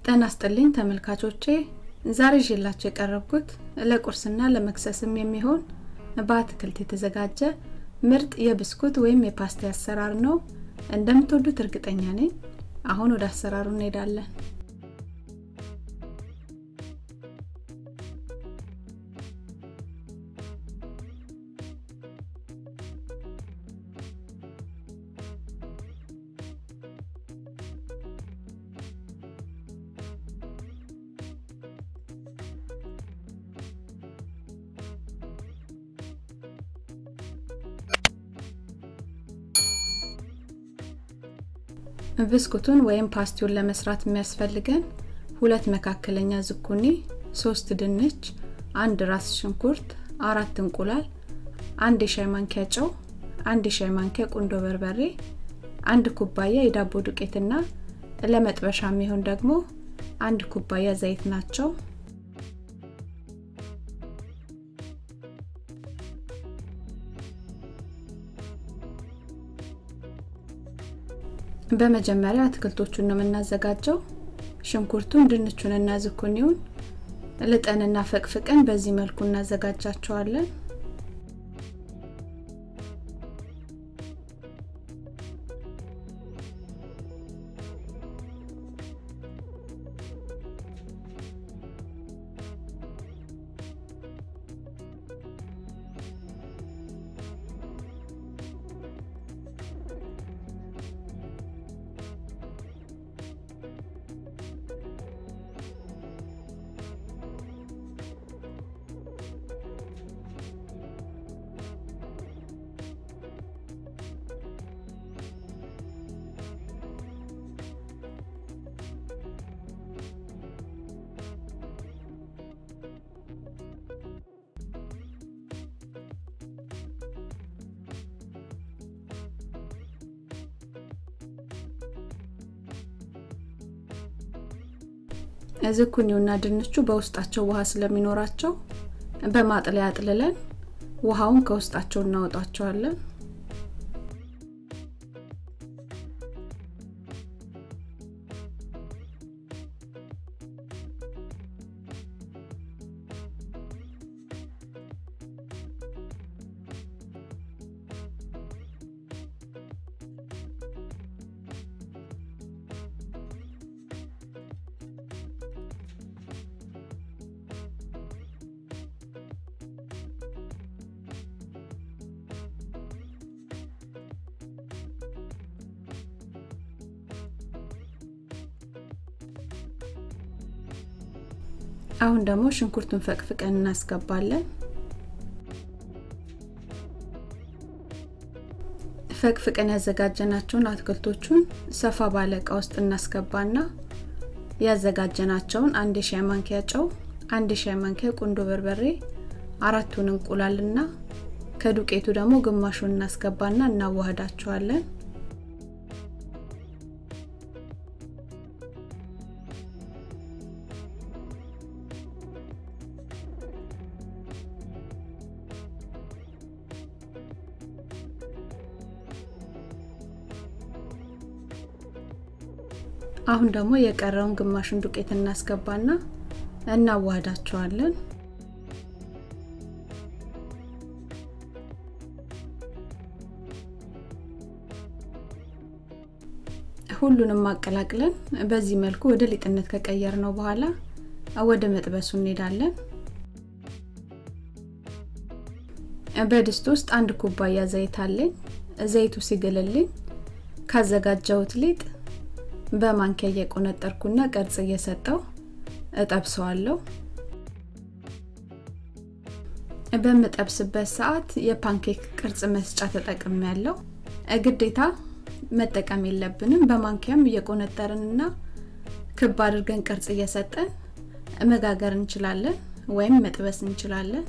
ጤና ይስጥልኝ ተመልካቾቼ ዛሬ ይዤላችሁ የቀረብኩት ለቁርስና ለመክሰስም የሚሆን በአትክልት የተዘጋጀ ምርጥ የብስኩት ወይም የፓስቲ አሰራር ነው እንደምትወዱት እርግጠኛ ነኝ አሁን ወደ አሰራሩ እንሄዳለን ብስኩቱን ወይም ፓስቲውን ለመስራት የሚያስፈልገን ሁለት መካከለኛ ዝኩኒ፣ ሶስት ድንች፣ አንድ ራስ ሽንኩርት፣ አራት እንቁላል፣ አንድ የሻይ ማንኪያ ጨው፣ አንድ የሻይ ማንኪያ ቁንዶ በርበሬ፣ አንድ ኩባያ የዳቦ ዱቄትና ለመጥበሻ የሚሆን ደግሞ አንድ ኩባያ ዘይት ናቸው። በመጀመሪያ አትክልቶቹን ነው የምናዘጋጀው። ሽንኩርቱን፣ ድንቹንና ዝኩኒውን ልጠንና ፈቅፍቀን በዚህ መልኩ እናዘጋጃቸዋለን። ዝኩኒውና ድንቹ በውስጣቸው ውሃ ስለሚኖራቸው በማጥለያ አጥልለን ውሃውን ከውስጣቸው እናወጣቸዋለን። አሁን ደግሞ ሽንኩርቱን ፈቅፍቀን እናስገባለን። ፈቅፍቀን ያዘጋጀናቸውን አትክልቶቹን ሰፋ ባለ እቃ ውስጥ እናስገባና ያዘጋጀናቸውን አንድ የሻይ ማንኪያ ጨው፣ አንድ የሻይ ማንኪያ ቁንዶ በርበሬ፣ አራቱን እንቁላልና ከዱቄቱ ደግሞ ግማሹን እናስገባና እናዋህዳቸዋለን። አሁን ደግሞ የቀረውን ግማሹን ዱቄት እናስገባና እናዋህዳቸዋለን። ሁሉንም ማቀላቅለን በዚህ መልኩ ወደ ሊጥነት ከቀየር ነው በኋላ ወደ መጥበሱ እንሄዳለን። በድስት ውስጥ አንድ ኩባያ ዘይት አለኝ። ዘይቱ ሲግልልኝ ካዘጋጀሁት ሊጥ በማንኪያ እየቆነጠርኩና ቅርጽ እየሰጠው እጠብሰዋለሁ። በምጠብስበት ሰዓት የፓንኬክ ቅርጽ መስጫ ተጠቅም ያለው ግዴታ መጠቀም የለብንም። በማንኪያም እየቆነጠርንና ክብ አድርገን ቅርጽ እየሰጠን መጋገር እንችላለን ወይም መጥበስ እንችላለን።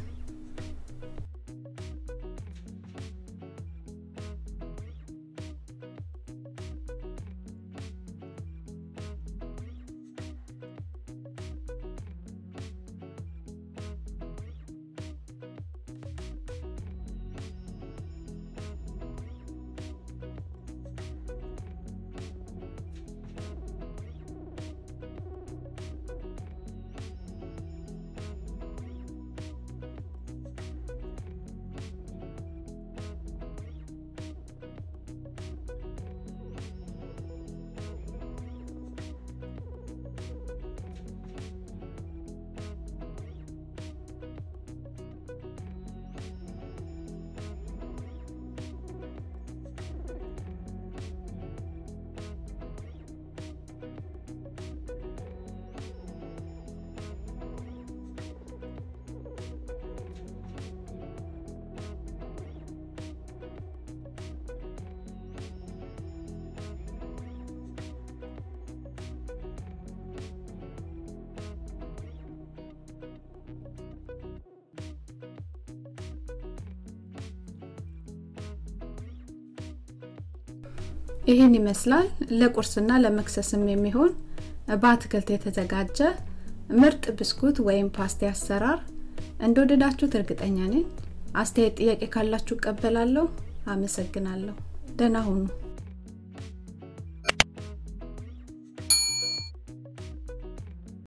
ይህን ይመስላል ለቁርስና ለመክሰስም የሚሆን በአትክልት የተዘጋጀ ምርጥ ብስኩት ወይም ፓስቲ አሰራር እንደወደዳችሁት እርግጠኛ ነኝ። አስተያየት፣ ጥያቄ ካላችሁ እቀበላለሁ። አመሰግናለሁ። ደህና ሁኑ።